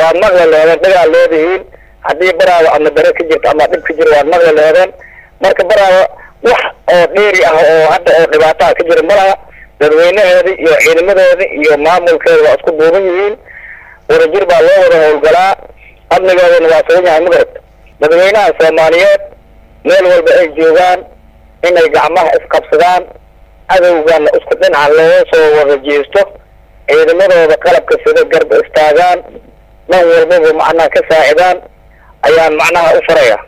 waad maqli leedeen dhigaad leedihiin haddii baraawo ama dare ka jirto ama dhib ka jiro waad maqli leedeen marka baraawo wax oo dheeri ah oo hadda oo dhibaataha ka jira malaha dadweynaheedi iyo ciidamadoodi iyo maamulkeeda waa isku duuban yihiin wadajir baa loo wada howlgalaa amnigoodana waa sugan yahay magarad dadweynaha soomaaliyeed meel walba ay joogaan inay gacmaha isqabsadaan cadowgana isku dhinaca looga soo wada jeesto ciidamadooda qalabka sida garba istaagaan dhan walbaba macnaha ka saacidaan ayaan macnaha u faraya